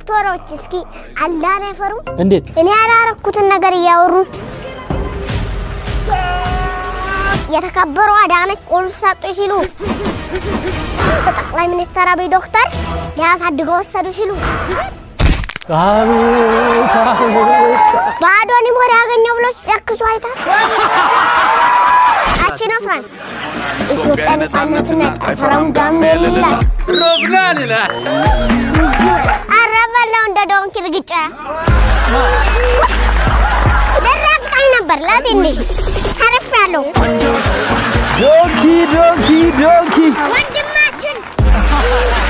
ዶክተሮች እስኪ አላህን አይፈሩም? እንዴት እኔ ያላረኩትን ነገር እያወሩ የተከበሩ አዳነች ቁልፍ ሰጡ ሲሉ ጠቅላይ ሚኒስትር አብይ ዶክተር ሊያሳድገው ወሰዱ ሲሉ አቤት አቤት ባዶንም ወደ ያገኘው ብሎ ሲጨክሱ አይታል። አችነፍራን ኢትዮጵያ ነጻነትነት አይፈራም ጋሜላ ሮብናን ይላል አረበለው እንደ ዶንኪ ልግጫ ደረቀኝ ነበር ለትንሽ ተርፌያለሁ። ዶንኪ ዶንኪ ዶንኪ ወንድማችን